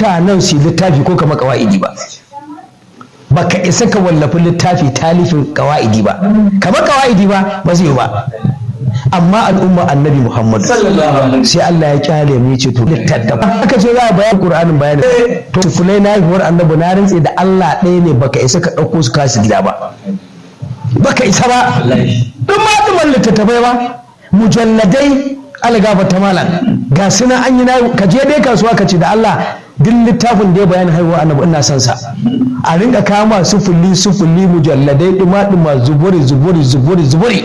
mutanen su littafi ko kama kawa'idi ba baka isa ka wallafi littafi talifin kawa'idi ba kama kawa'idi ba ba zai ba amma al'umma annabi muhammadu sai Allah ya kyale mu ce to littattafa aka ce za a bayan qur'anin bayani to tufulai na haihuwar annabi na rantse da Allah ɗaya ne baka isa ka ɗauko su kasu gida ba baka isa ba duk ma duman littattafai ba mujalladai algaba ta malam ga suna an yi na ka je dai kasuwa ka ce da Allah duk littafin da ya bayani haihuwa annabi ina son sa a rinka kama sufuli sufuli mujalladai duma duma zuburi zuburi zuburi zuburi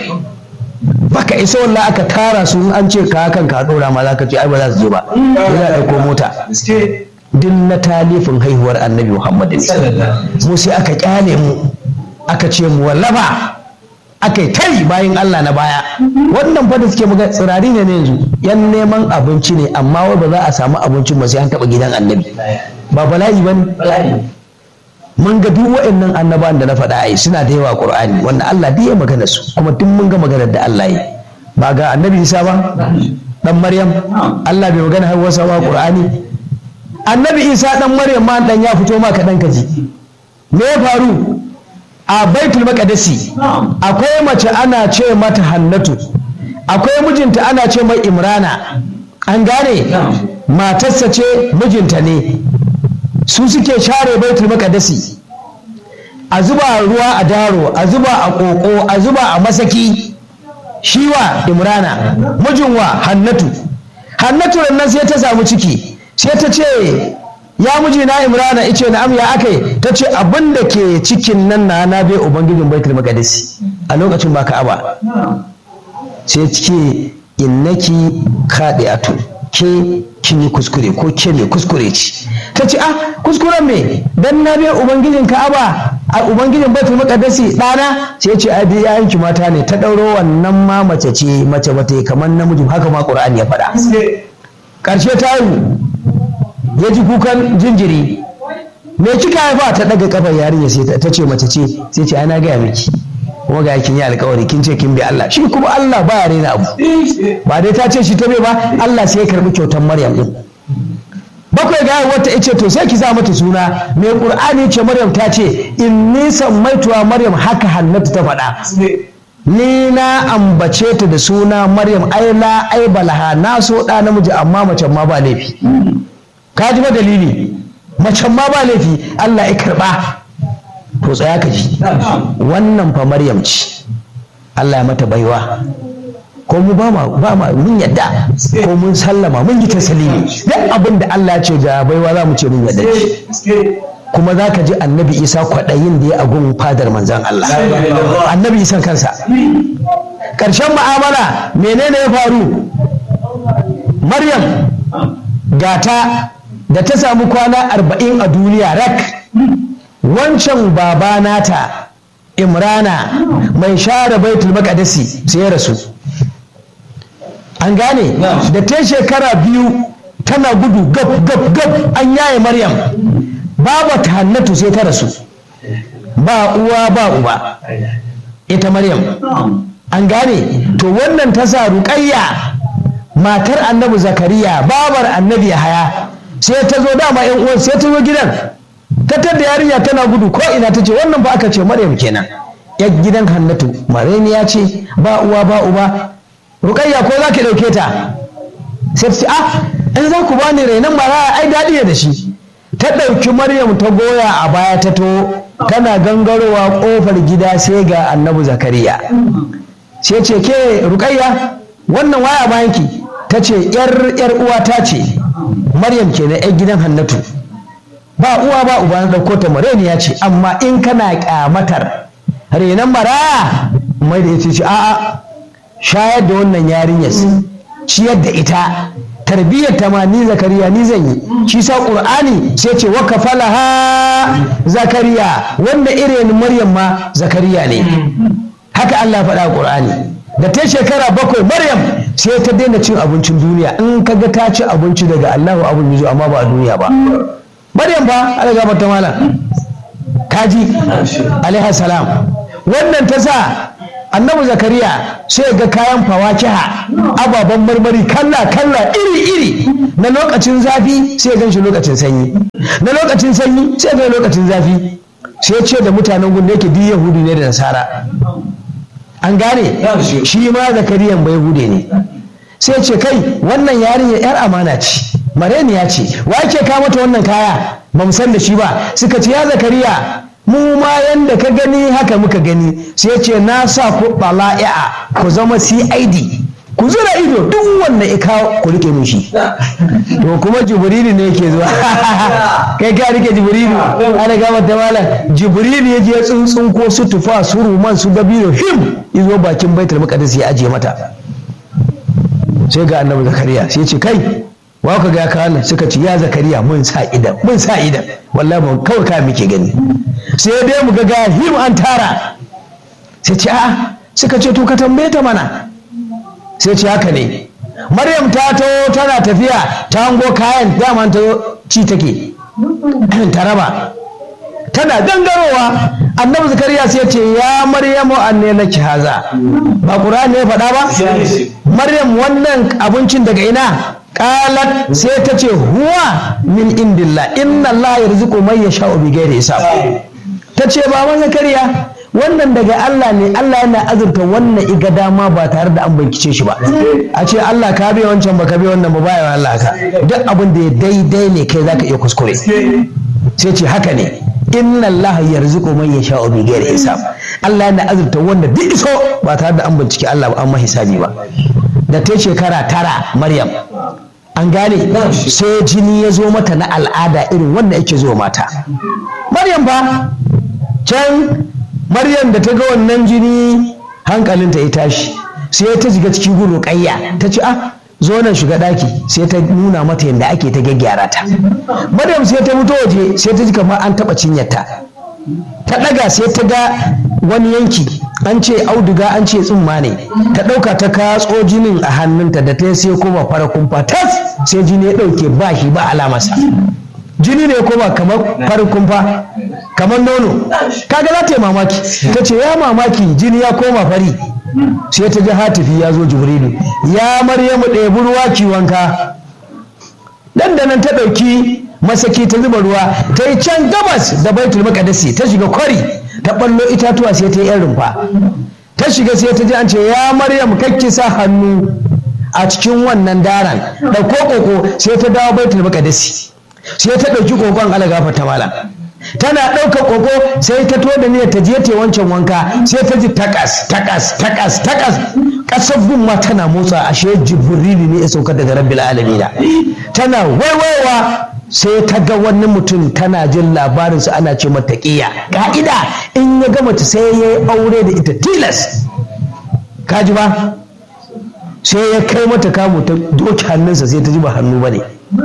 baka isa wallahi aka tara su in an ce ka kan ka dora ma zaka ce ai ba za su je ba za a dauko mota duk na talifin haihuwar annabi Muhammad mu sai aka kyale mu aka ce mu wallafa aka yi tari bayan Allah na baya wannan fa da suke muga tsirari ne yanzu yan neman abinci ne amma wai ba za a samu abincin ba sai an taba gidan annabi ba bala'i bane mun ga duk waɗannan annabawan da na faɗa ai suna da yawa qur'ani wanda Allah duk ya magana su kuma duk mun ga maganar da Allah yi ba ga annabi Isa ba dan Maryam Allah bai magana har wasa ba qur'ani annabi Isa dan Maryam ma dan ya fito ma kaɗan kaji me ya faru a baitul maqdisi akwai mace ana ce mata hannatu akwai mijinta ana ce mai imrana an gane matarsa ce mijinta ne su suke share baitul maqdisi a zuba ruwa a daro a zuba a koko a zuba a masaki shiwa imrana mijin wa hannatu hannatu nan sai ta samu ciki sai ta ce ya miji na imrana ice na am ya akai ta ce abin da ke cikin nan na na bai ubangijin baitul maqdis a lokacin ba ka'aba sai ce innaki khadi'atu ke kin yi kuskure ko ke mai kuskure ce ta ce ah kuskuren me dan na bai ubangijin ka'aba a ubangijin baitul maqdis dana sai ce a biya yanki mata ne ta dauro wannan ma mace ce mace bata kamar namiji haka ma qur'ani ya faɗa karshe ta yi ya ji kukan jinjiri me kika haifa ta daga kafar yarinya sai ta ce mace ce sai ce ana gaya miki kuma ga kin yi alkawari kin ce kin bi Allah shi kuma Allah ba ya rena abu ba dai ta ce shi ta bai ba Allah sai ya karbi kyautar Maryam din bakwai ga wata ice to sai ki za mata suna mai qur'ani ce Maryam ta ce inni sammaituwa Maryam haka Hannatu ta faɗa ni na ambace ta da suna Maryam ai la ai balaha na so da namiji amma mace ma ba laifi ka ji ba dalili macen ma ba laifi Allah ya karba to tsaya ka ji wannan fa Maryam ce Allah ya mata baiwa ko mu ba ma ba ma mun yadda ko mun sallama mun yi taslimi duk abin da Allah ya ce ga baiwa za mu ce mun yadda kuma za ka ji annabi isa kwaɗayin da ya agun fadar manzan Allah annabi isan kansa ƙarshen ma'amala menene ya faru maryam gata da ta samu kwana arba'in a duniya rak wancan baba nata imrana mai share baitul maqdisi sai ya rasu an gane da ta shekara biyu tana gudu gab gab gab an yaye maryam babu ta hannatu sai ta rasu ba uwa ba uba ita maryam an gane to wannan ta sa ruƙayya matar annabi zakariya babar annabi haya sai ta zo dama yan uwan sai ta zo gidan ta tadda yarinya tana gudu ko ina ta ce wannan ba aka ce maryam kenan yar gidan hannatu mareniya ce ba uwa ba uba ruƙayya ko za ki ɗauke ta sai ta ce ah in za ku bani rainon maraya ai daɗi ne da shi ta ɗauki maryam ta goya a baya ta to tana gangarowa ƙofar gida sai ga annabi zakariya sai ce ke ruƙayya wannan waya bayanki ta ce yar yar uwa ta ce maryam ke na yar gidan hannatu ba uwa ba uba na ɗauko ta maryam ya ce amma in kana ƙyamatar renon maraya mai da ya ce a'a shayar da wannan yarinyar ciyar da ita tarbiyyar ta ma ni zakariya ni zan yi shi sa qur'ani sai ce wa kafalaha zakariya wanda irin maryam ma zakariya ne haka Allah faɗa qur'ani da ta shekara bakwai maryam sai ta daina cin abincin duniya in kaga ta ci abinci daga Allahu abun yuzu amma ba a duniya ba maryam fa Allah ga mata malam kaji alaiha salam wannan ta sa annabi zakariya sai ga kayan fawakiha ababen marmari kalla kalla iri iri na lokacin zafi sai gan shi lokacin sanyi na lokacin sanyi sai ga lokacin zafi sai ce da mutanen gun da yake duk yahudu ne da nasara an gane shi ma zakariyan bai hude ne sai ce kai wannan yarinya yar amana ce mareniya ce wa ke ka mata wannan kaya ba mu san da shi ba suka ce ya zakariya mu ma yanda ka gani haka muka gani sai ce na sa ku bala'i'a ku zama cid ku zura ido duk wanda ya kawo ku rike mun shi to kuma jibrilu ne yake zuwa kai ka rike jibrilu ana gama ta malam jibrilu ya je tsuntsun ko su tufa su ruman su dabino him izo bakin baitul maqdis ya ajiye mata sai ga annabi zakariya sai ce kai wa ka ga ka suka ce ya zakariya mun sa idan mun sa idan wallahi mun kawai ka muke gani sai dai mu ga ga him an tara sai ce a'a suka ce to ka tambaye ta mana sai ce haka ne maryam ta to tana tafiya ta hango kayan dama ta ci take ta raba tana gangarowa annabi zakariya sai ce ya maryamu anne laki haza ba qur'ani ne faɗa ba maryam wannan abincin daga ina qalat sai ta ce huwa min indillah inna allaha yarzuqu man yasha'u bi ghairi hisab ta ce ba zakariya wannan daga Allah ne Allah yana azurta wannan iga dama ba tare da an bankice shi ba a ce Allah ka biya wancan ba ka biya wannan ba baya Allah ka duk abin da ya daidai ne kai zaka iya kuskure sai ce haka ne inna Allah yarzuqu man yasha'u bi ghairi hisab Allah yana azurta wanda duk iso ba tare da an bincike Allah ba an hisabi ba da ta shekara tara Maryam an gane sai jini ya zo mata na al'ada irin wanda yake zo mata Maryam ba can Maryam da ta ga wannan jini hankalinta ya tashi sai ta shiga cikin gudu ƙayya ta ce ah zo nan shiga ɗaki sai ta nuna mata yadda ake ta gyaggyara ta Maryam sai ta fito waje sai ta ji kamar an taɓa cinyarta ta ɗaga sai ta ga wani yanki an ce auduga an ce tsumma ne ta ɗauka ta katso jinin a hannunta da ta sai koma fara kumfa tas sai jini ya ɗauke ba shi ba alamarsa jini ne koma kamar farin kumfa kamar nono kaga za ta yi mamaki ta ce ya mamaki jini ya koma fari sai ta ji hatifi ya zo jibrilu ya maryamu ɗebi ruwa ki wanka dan da nan ta ɗauki masaki ta zuba ruwa ta yi can gabas da baitul maqdisi ta shiga kwari ta ballo itatuwa sai ta yi yan rumfa ta shiga sai ta ji an ce ya maryam kakki sa hannu a cikin wannan daran ɗauko koko sai ta dawo baitul maqdisi sai ta ɗauki kokon alagafa ta malam tana ɗaukar koko sai ta to da niyyar ta je ta wancan wanka sai ta ji takas takas takas takas ƙasar gumma tana motsa ashe jibrili ne ya sauka daga rabbil alamina tana waiwaiwa sai ta ga wani mutum tana jin labarinsa ana ce mata ƙiya ka'ida in ya gama ta sai ya yi aure da ita tilas kaji ba sai ya kai mata kamu ta doki hannunsa sai ta ji ba hannu ba ne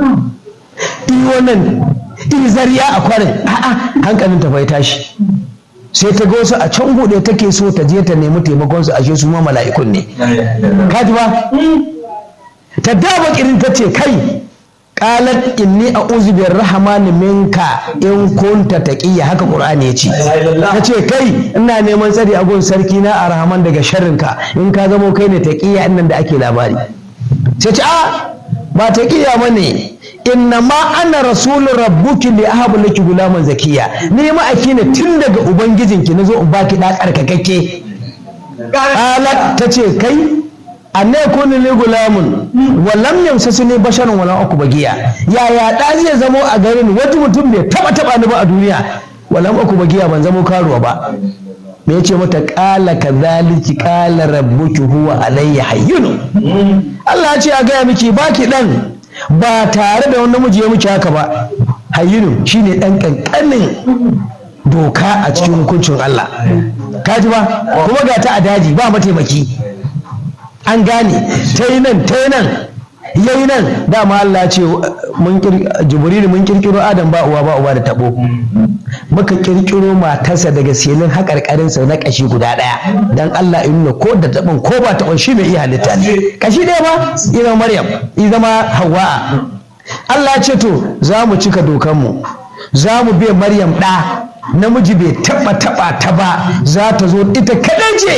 wannan iri zariya a kwarin a'a hankalin ta bai tashi sai ta ga wasu a can buɗe take so ta je ta nemi taimakon su ashe su ma mala'ikun ne kaji ba ta daba kirin ta ce kai qalat inni a'udhu birrahmani minka in kunta taqiya haka qur'ani yace tace kai ina neman tsari a gun sarki na arhaman daga sharrinka in ka zamo kai ne taqiya nan da ake labari sai ce a ba taqiya bane inna ma ana rasulu rabbuki li ahabu laki gulaman zakiya ni ma'aiki ne tun daga ubangijinki nazo in baki da tsarkakakke qalat tace kai anne kuni li gulamun wa lam yamsasuni basharun wala aku bagiya yaya da zai zamo a garin wata mutum bai taba taba ni ba a duniya wala aku bagiya ban zamo karuwa ba me yace mata qala kadhaliki qala rabbuki huwa alayya hayyun Allah ya ce a gaya miki baki dan ba tare da wani namiji ya miki haka ba hayyinu shine dan kankanin doka a cikin hukuncin Allah kaji ba kuma ga ta a daji ba mataimaki an gane ta yi nan ta yi nan ya yi nan dama Allah ce jibrilu mun kirkiro adam ba uwa ba uwa da tabo muka kirkiro matarsa daga silin haƙarƙarinsa na ƙashi guda ɗaya dan Allah ya nuna ko da taɓin ko ba taɓin shi mai iya halitta ne ƙashi ɗaya ba ina maryam ya zama hawa'a Allah ce to za mu cika dokanmu za mu bai maryam ɗa namiji bai taɓa taɓa ta ba za ta zo ita kaɗai ce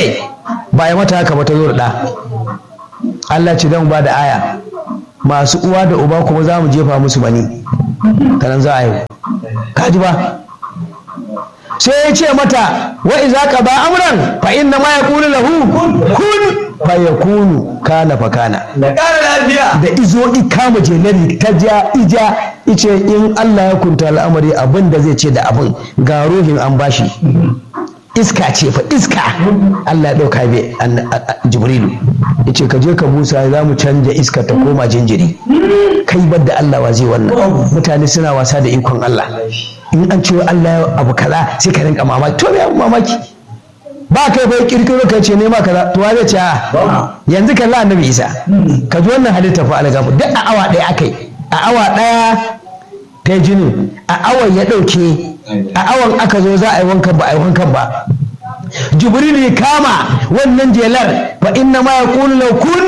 ba ya mata haka ba ta zo da ɗa Allah ce dan ba da aya masu uwa da uba kuma za mu jefa musu bani kanan za a yi kaji ba sai ya ce mata wa iza ka ba amran fa inna ma yaqulu lahu kun fa yakunu kana fa kana da ƙara lafiya da izo ikama jelari ta ja ija ice in Allah ya kunta al'amari abin da zai ce da abin ga ruhin an bashi iska ce fa iska Allah ya ɗauka bai jibrilu ya ce ka je ka busa za mu canja iska ta koma jinjiri kai bar da Allah wa zai wannan mutane suna wasa da ikon Allah in an ce Allah ya abu kaza sai ka rinka mamaki to me mamaki ba kai bai kirkiro ka ce nema kaza to wa zai ce a yanzu kalla annabi Isa ka ji wannan halitta fa algafu duk a awa ɗaya akai a awa ɗaya ta jinin a awan ya ɗauke a awan aka zo za a yi wankan ba a yi wankan ba jibril ya kama wannan jelar fa inna ma yaqulu law kun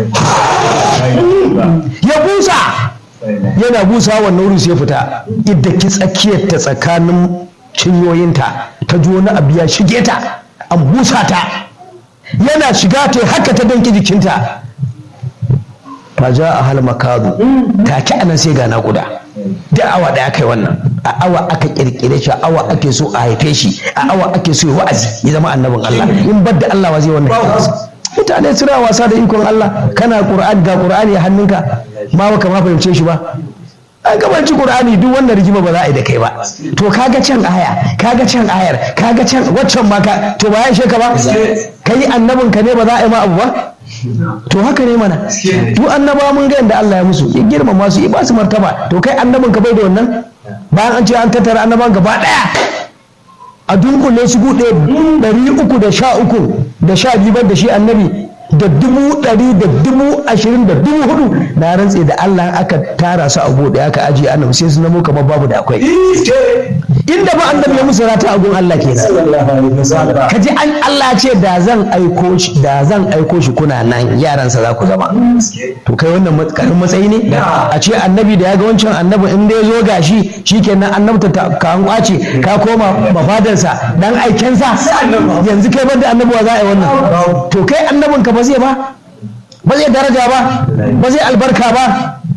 ya busa yana busa wannan wuri sai fita idda ki tsakiyar ta tsakanin cinyoyinta ta ji wani abu ya shige ta an busa ta yana shiga ta haka ta danki jikinta fa ja a hal makadu take anan sai ga naƙuda da awa da aka yi wannan a awa aka kirkire shi a awa ake so a haife shi a awa ake so ya wa'azi ya zama annabin Allah in bar da Allah wa zai wannan mutane suna wasa da ikon Allah kana Qur'ani ga Qur'ani a hannunka ma baka ma fahimce shi ba an gabanci Qur'ani duk wannan rigima ba za a yi da kai ba to kaga can aya kaga can ayar kaga can waccan ma ka to ba ya ishe ka ba kai annabin ka ne ba za a yi ma abu ba to haka ne mana duk annaba mun ga yadda Allah ya musu ya girmama su ya ba su martaba to kai annabin ka bai da wannan bayan an ce an tattara annaban gaba daya a dunkule su gude ɗari uku da sha uku da sha biyu da shi annabi da dubu ɗari da dubu ashirin da dubu hudu na rantse da Allah aka tara su a buɗe aka ajiye annabi sai su namo kamar babu da akwai inda ba annabi ya musu rata a gun Allah kenan ka ji an Allah ce da zan aiko shi da zan aiko shi kuna nan yaransa za ku zama to kai wannan karin matsayi ne a ce annabi da ya ga wancan annabi in dai zo gashi shikenan annabta ta ka an kwace ka koma mafadarsa dan aikensa yanzu kai banda annabi wa za a yi wannan to kai annabin ka ba zai ba ba zai daraja ba ba zai albarka ba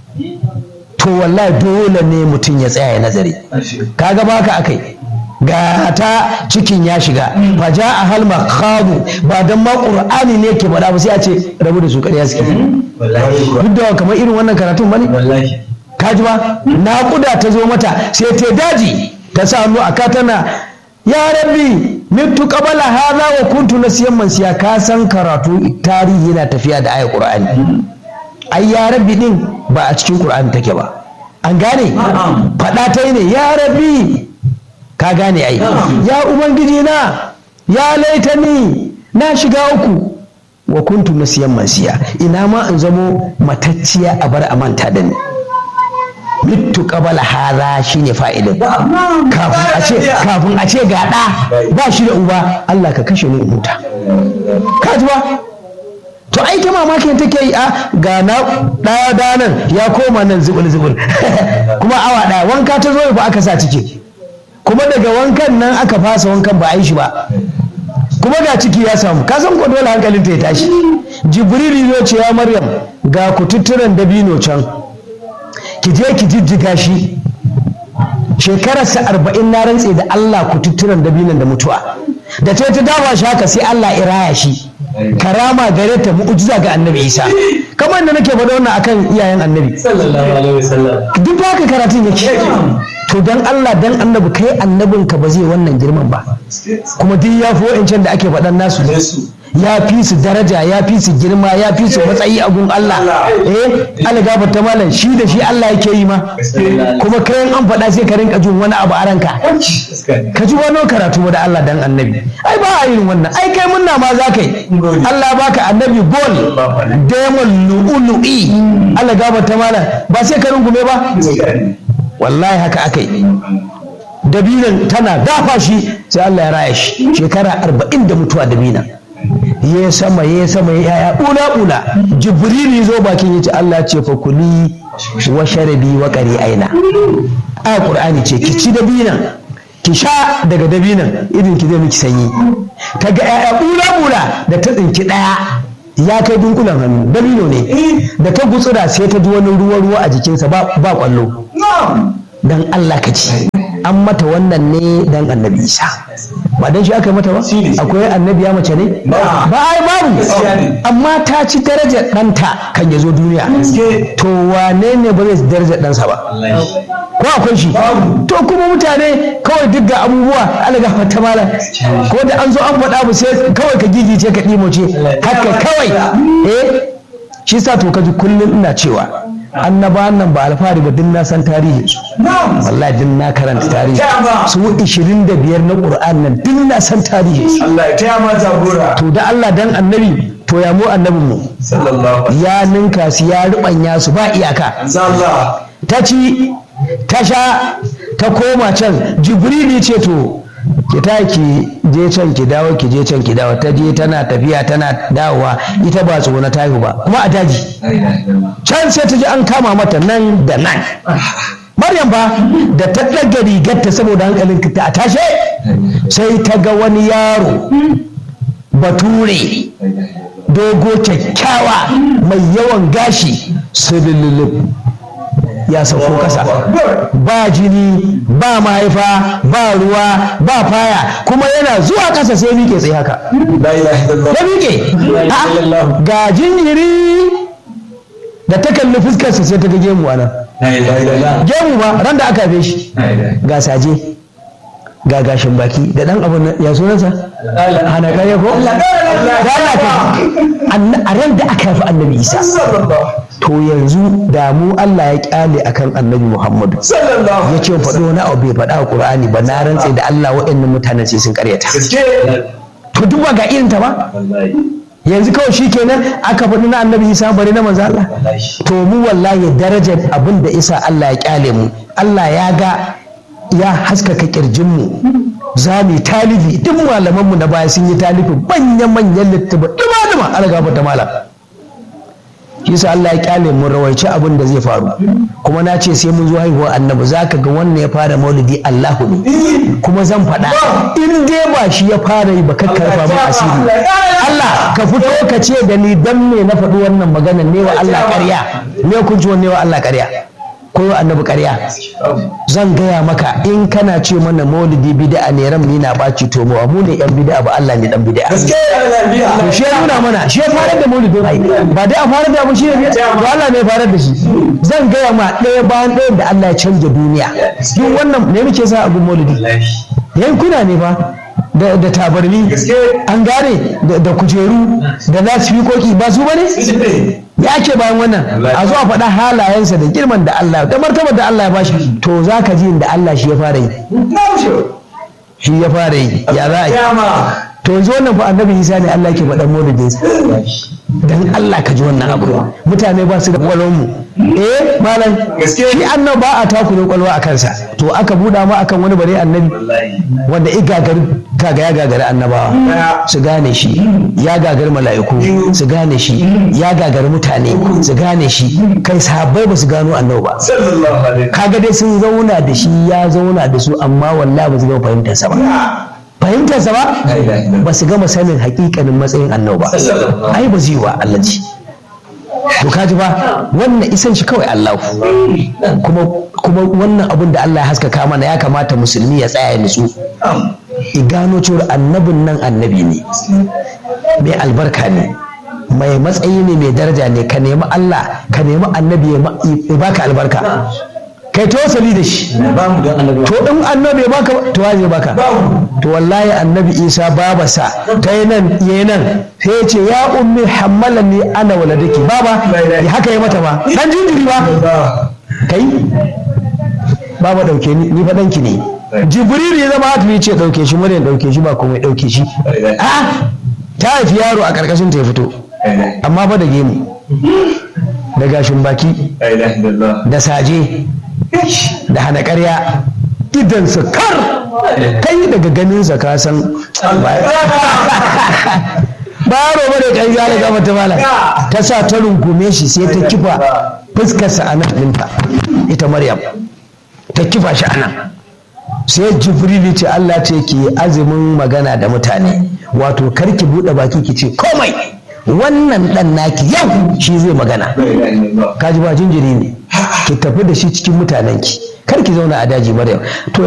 to wallahi dole ne mutum ya tsaya ya nazari kaga baka akai ga ta cikin ya shiga fa ja a hal makhadu ba dan ma qur'ani ne ke faɗa ba sai a ce rabu da su ƙarya suke duk da kamar irin wannan karatun bane kaji ba naƙuda ta zo mata sai ta daji ta sa hannu a tana ya rabbi mitu qabala hadha wa kuntu nasiyan mansiya ka san karatu tarihi yana tafiya da ayat qur'ani ai ya rabbi din ba a cikin qur'ani take ba an gane faɗa ta ne ya rabbi ka gane ai ya ubangiji na ya laitani na shiga uku wa kuntu nasiyan mansiya ina ma in zamo matacciya a bar a manta da ni mittu qabala hadha shine fa'ilin kafin a ce kafin a ce ga da ba shi da uba Allah ka kashe ni in huta ka ji ba to ai ta mamakin take yi a ga na daya danan ya koma nan zubul zubul kuma awa daya wanka ta zo fa aka sa ciki kuma daga wankan nan aka fasa wankan ba a yi shi ba kuma ga ciki ya samu ka san ko dole hankalin ta ya tashi jibril zo ce ya maryam ga kututturen dabino can ki je ki jijjiga shi shekararsa arba'in na rantse da Allah kututturen dabinon da mutuwa da ta ta dawa shi haka sai Allah iraya shi karama gare ta mu'ujiza ga annabi isa kamar da nake faɗa wannan akan iyayen annabi duk haka karatun yake to dan Allah dan annabi kai annabin ka ba zai wannan girman ba kuma duk ya fi wa'ancan da ake faɗan nasu ya fi su daraja ya fi su girma ya fi su matsayi a gun Allah eh Allah ta malam shi da shi Allah yake yi ma kuma kai an faɗa sai ka rinka jin wani abu a ranka ka ji wani karatu da Allah dan annabi ai ba a yin wannan ai kai munna ma za ka yi Allah baka annabi gol demon lu'ulu'i Allah ta malam ba sai ka rungume ba wallahi haka aka yi dabinan tana dafa shi sai Allah ya raya shi shekara arba'in da mutuwa dabinan ya sama ya sama ya yaya ula ula jibril zo bakin yace Allah ce fa kuli wa sharabi wa qari aina a qur'ani ce ki ci dabinan ki sha daga dabinan irin ki zai miki sanyi ta ga ƴaƴa bula-bula da ta tsinki ɗaya ya kai dunkulan hannu dabino ne da ta gutsura sai ta ji wani ruwa-ruwa a jikinsa ba kwallo dan Allah ka ci an mata wannan ne dan annabi isa ba dan shi aka mata ba akwai annabi ya mace ne ba ai babu amma ta ci darajar ɗanta kan ya zo duniya to wane ne ba zai darajar ɗansa ba ko akwai shi to kuma mutane kawai duk ga abubuwa alaga fata mala ko da an zo an faɗa mu sai kawai ka gigice ka ɗimoce haka kawai eh shi sa to kaji kullum ina cewa annaba nan ba alfahari ba din na san tarihi su wallahi din na karanta tarihi su 25 na qur'an nan din na san tarihi su Allah ya taya ma jagora to da Allah dan annabi to ya mu annabin mu sallallahu ya ninka su ya rubanya su ba iyaka Allah ta ci ta sha ta koma can jibrili ce to ki ta ki je can ki dawo ki je can ki dawo ta je tana tafiya tana dawowa ita ba tsona ta ba kuma a daji can sai ta ji an kama mata nan da nan Maryam ba da ta ɗaga rigarta saboda hankalin ta a tashe sai ta ga wani yaro bature dogo kyakkyawa mai yawan gashi sulululub ya sauko kasa ba jini ba mahaifa ba ruwa ba faya kuma yana zuwa kasa sai miƙe tsaye haka la ilaha illallah ya miƙe A'a, ga jinjiri da ta kalli fuskarsa sai ta ga gemu a nan la ilaha illallah gemu ba ran da aka haife shi ga saje ga gashin baki da dan abun nan, ya sunansa hana kare ko da Allah ka Anna- a ran da aka haifi annabi isa to yanzu da mu Allah ya kyale akan annabi Muhammadu sallallahu ya ce faɗo wani abu bai faɗa a Qur'ani ba na rantse da Allah waɗannan mutanen sai sun karyata gaske to duk ba ga irin ta ba yanzu kawai shi kenan aka faɗi na annabi Isa bari na manzo Allah to mu wallahi darajar abin da isa Allah ya kyale mu Allah ya ga ya haskaka kirjin mu za mu yi talibi duk malaman mu na baya sun yi talibi manyan manyan littattafai duma duma algaba ta malam shi yasa Allah ya kyale mu rawaici abin da zai faru kuma na ce sai mun zo haihuwar annabi zaka ga wannan ya fara maulidi Allahu ne kuma zan faɗa in dai ba shi ya fara yi ba kakkarfa min asiri Allah ka fito ka ce da ni dan me na faɗi wannan magana ne wa Allah ƙarya ne kun ji ne wa Allah ƙarya ko wa annabi ƙarya zan gaya maka in kana ce mana maulidi bid'a ne ran ni na ɓaci to mu mu ne yan bid'a ba Allah ne dan bid'a gaske Allah to shi ya nuna mana shi ya fara da maulidin ai ba dai a fara da abu shi ne ba Allah ne ya fara da shi zan gaya ma ɗaya bayan ɗayan da Allah ya canja duniya duk wannan ne muke sa abun maulidi yankuna ne ba da da tabarmi gaske an gane da- da kujeru da lasifikoki ba su bane ya ake bayan wannan a zo a faɗa halayensa da girman da Allah da martabar da Allah ya bashi to za ka ji da Allah shi ya fara yi shi ya fara yi ya za a yi Kiyama to yanzu wannan fa annabi Isa ne Allah ke faɗan maulidinsa dan Allah ka ji wannan abu mutane ba su da kwalon mu eh malam Gaske. shi annabi ba a takure kwalwa a kansa to aka buɗa ma akan wani bare annabi wanda i gagari kaga ya gagari annabawa su gane shi ya gagari mala'iku su gane shi ya gagari mutane su gane shi kai sahabbai ba su gano annabi ba sallallahu alaihi kaga dai sun zauna da shi ya zauna da su amma wallahi ba su gama fahimtarsa ba fahimtarsa ba ba su gama sanin hakikanin matsayin annabi ba ai ba zai yi wa Allah ji to kaji ba wannan isan shi kawai Allah kuma kuma wannan abin da Allah ya haskaka mana ya kamata musulmi ya tsaya ya nutsu i gano cewa annabin nan annabi ne mai albarka ne mai matsayi ne mai daraja ne ka nemi Allah ka nemi annabi ya ma- ya baka albarka kai tawassali da shi ba mu dan annabi to in annabi ya baka to wa zai baka to wallahi annabi isa babasa ta yi nan ya yi nan sai ya ce ya ummi hammalani ana waladaki baba ya haka ya mata ba dan jinjiri ba kai baba dauke ni ni fa danki ne jibril ya zama hatimi ce dauke shi maryam dauke shi ba komai dauke shi a ta haifi yaro a karkashin ta ya fito amma ba da gemu da gashin baki la ilaha illallah da saje da hana ƙarya idansa kar kai daga ganinsa ka san baro ba da kai zala gama ta mala ta sa ta rungume shi sai ta kifa fuskarsa a nan ɗinta ita maryam ta kifa shi a nan sai jibril ce Allah ce ki azumin magana da mutane wato kar ki buɗe baki ki ce komai wannan ɗan naki yau shi zai magana kaji ba jinjiri ne ki tafi da shi cikin mutanenki kar ki zauna a daji maryam to